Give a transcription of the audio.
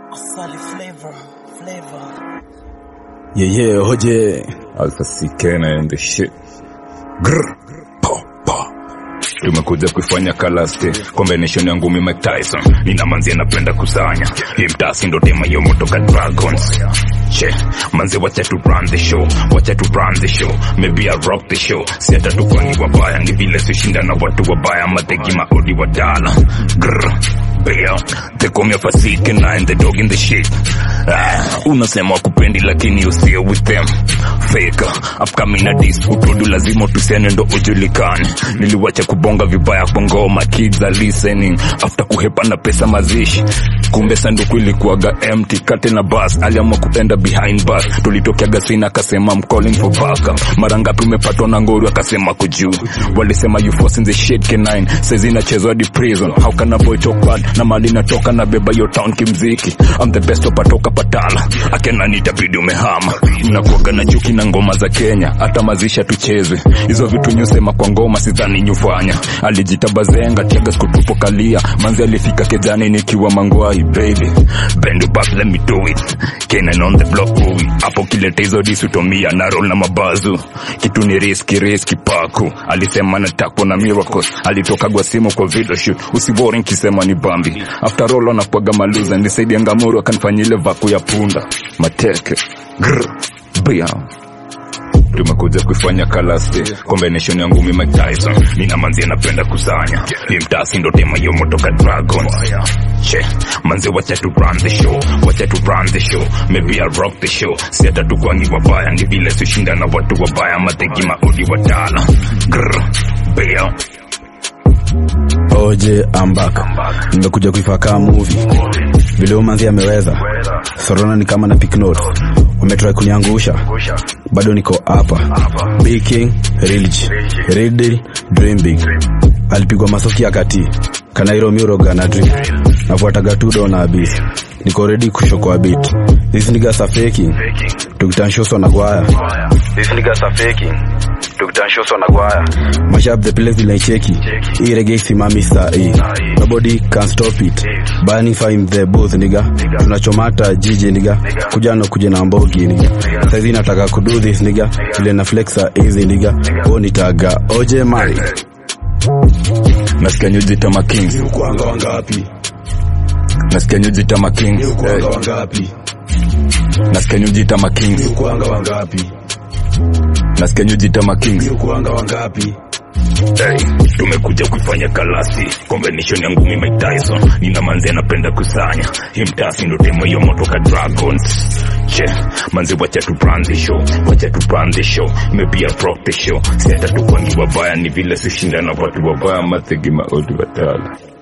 Asali flavor, flavor. Yeah, yeah, hoje Alpha C Kena and the shit. Grr, pa, pa. Tumekuja kuifanya kalaste combination yangu mi Mike Tyson nina manzi anapenda kusanya hii mtasi ndo tema yo motoka Dragons che manzi wacha tu run the show wacha tu run the show maybe I rock the show si hata tukwangi wabaya ni vile sishinda na watu wabaya mateki maodi wadala Grr, Bea, they call me a fasike and the dog in the shit ah, unasema wakupendi lakini you still with them fake upcoming na dis utodu lazima tusiane ndo ujulikane niliwacha kubonga vibaya kwa ngoma kids are listening after kuhepa na pesa mazishi kumbe sanduku ilikuwaga empty kate na bus aliamua kuenda behind bus tulitokeaga sina akasema I'm calling for backup mara ngapi umepatwa na ngori akasema kujuu walisema you forcing the shit K9 saizi inachezwa hadi prison how can a boy talk bad na mali natoka na beba yo town kimziki I'm the best opatoka patala akena nitabidi umehama mnakuaga na juki na ngoma za Kenya hata mazisha tuchezwe hizo vitu nyusema kwa ngoma sidhani nyufanya alijita bazenga tiaga skutupo kalia manzi alifika kejani nikiwa mangwai baby bend back let me do it Kenan on the block movie hapo kileta hizo disutomia na roll na mabazu kitu ni riski riski paku alisema natakwa na miracles alitokagwa simu kwa video shoot usibori nkisema ni bambi after all anakwaga maluza nisaidia ngamuru akanifanyile vaku ya punda mateke Grr. Bia tumekuja kuifanya kalaste combination yangu mi Mike Tyson nina manzi anapenda kusanya hii mtasi ndo tema yo motoka Dragons che manzi wacha tu run the show wacha tu run the show maybe I rock the show si hata tukwangi wabaya ni vile sishinda na watu wabaya mateki maudi watala Grr. Bia oje I'm back nimekuja kuifaka movie vile umanzi ameweza sorona ni kama na pick notes wametrai kuniangusha bado niko hapa big king rilch real dream big alipigwa masoki ya kati kanairo miroga na dream nafuataga tudo na abis niko ready kushokwa bit these niggas are faking tukitanshoswa na gwaya these niggas are faking tukitanshoswa na gwaya mash up the place vile cheki hii reggae simami saa hii nobody can stop it burning fire the booth nigga tunachomata jiji nigga kuja na kuja na mbogi nigga saizi nataka kudo this nigga vile na flexa easy nigga o nitaga oje mali nasikia nyujita ma kings kuanga wangapi nasikia nyujita ma kings kuanga wangapi nasikia nyujita ma kings kuanga wangapi nasikia nyujita ma kings kuanga wangapi Hey, tumekuja kuifanya kalasi combination yangu mi Mike Tyson nina manzi anapenda kusanya hii mtasi ndo tema hiyo motoka Dragons che manzi wacha tu run the show wacha tu run the show maybe I rock the show si hata tukwangi wabaya ni vile sishinda na watu wabaya mategi maodi watala